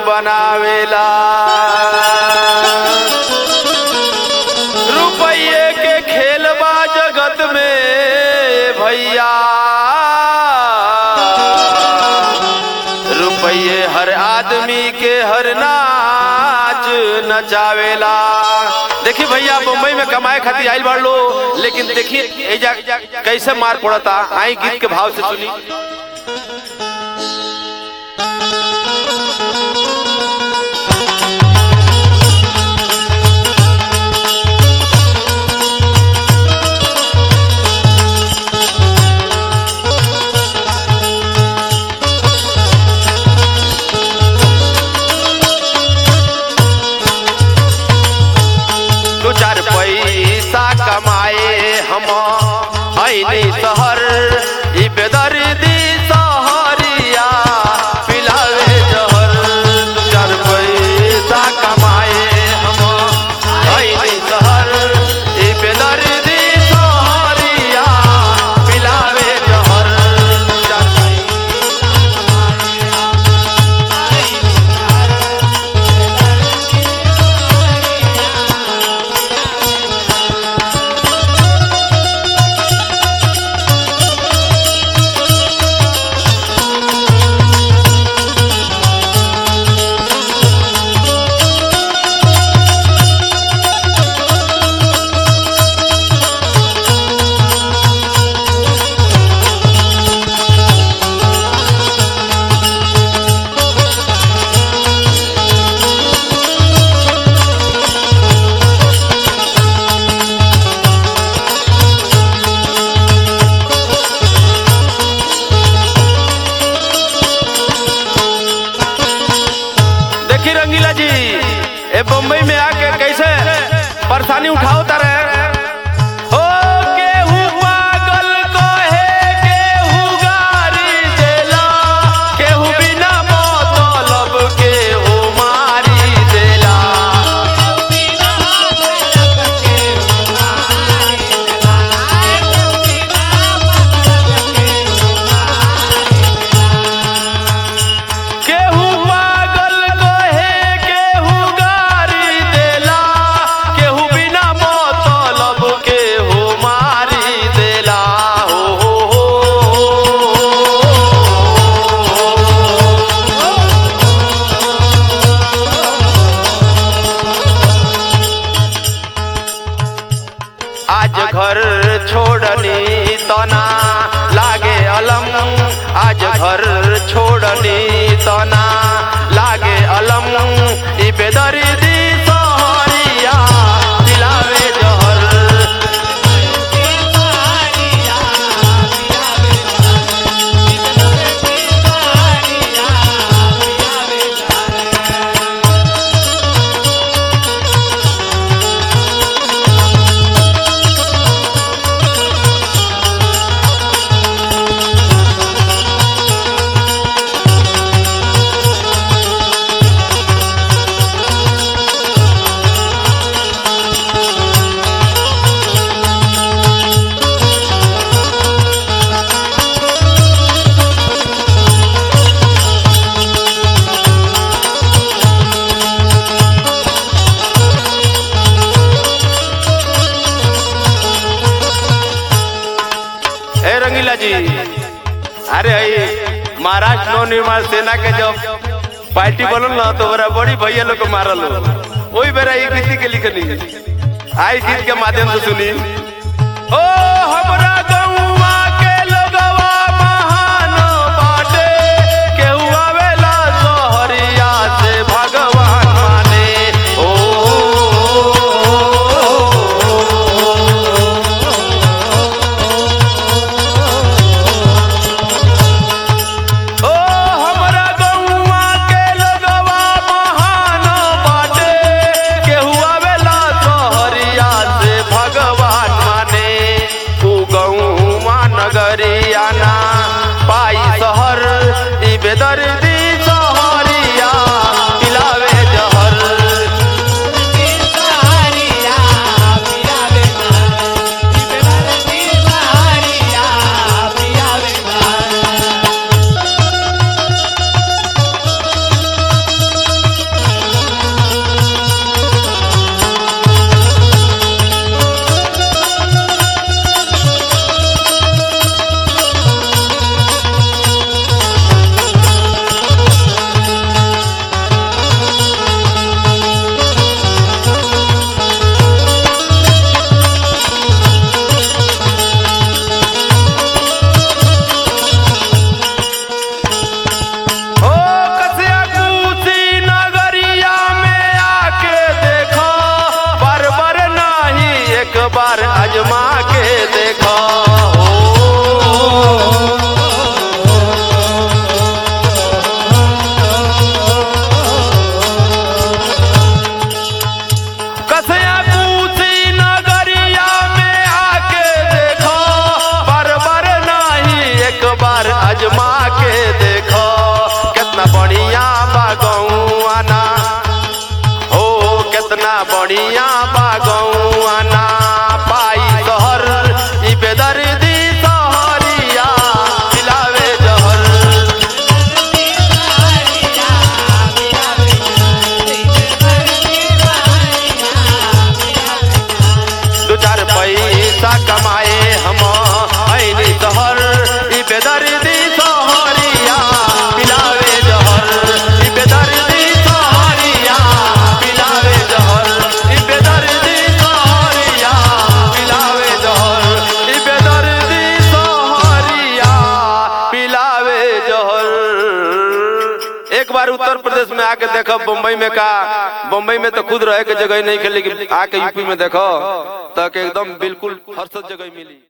बनावेला रुपये के खेलबा जगत में भैया रुपये हर आदमी के हर नाच नचावेला देखी भैया मुंबई में कमाए खातिर आइल बाड़ लो लेकिन देखी एजा कैसे मार पड़ता आई गीत के भाव से सुनी दो चार पैसा कमाए हम ऐनी शहर ई बेदर्दी सहरिया पिलावे जहर दो चार पैसा कमाए हम ऐनी शहर ई बेदर्दी सहरिया पिलावे जहर दो चार देखी रंगीला जी ए बम्बई में आके कैसे परेशानी उठाओ तारे ओ केहू पागल कहे केहू गारी देला केहू बिना मतलब केहू मारी देला केहू पागल कहे केहू गारी देला केहू बिना मतलब केहू मारी देला हो हो आज घर छोड़नी तना लागे अलम आज घर छोड़नी तना लागे अलम ई बेदर्दी सहरिया दिलावे जहर ए रंगीला जी अरे आई महाराष्ट्र नव निर्माण सेना के जब पार्टी बनल ना तो बड़ा बड़ी भैया लोग को मारल हो वही बेरा ये गीत के लिखनी आई गीत के माध्यम से सुनी ओ हमरा गौवा के लोगवा महान बाटे केहू आवेला सहरिया से भगवान माने ओ ओ हमरा गौवा के लोगवा महान बाटे केहू आवेला सहरिया से भगवान माने उ गौ बढ़िया बागौआ ना पाई शहर ई बेदर्दी सहरिया पिलावे जहर दो चार पैसा कमाए हम ऐनी शहर ई बेदर्दी सहरिया पिलावे जहर ई बेदर्दी सहरिया पिलावे जहर ई बेदर्दी सहरिया पिलावे जहर ई बेदर्दी सहरिया पिलावे जहर एक बार उत्तर प्रदेश में आके देखो बम्बई में का बम्बई में तो खुद रहे के जगह नहीं खेले लेकिन आके यूपी में देखो तक एकदम बिल्कुल हर सब जगह मिली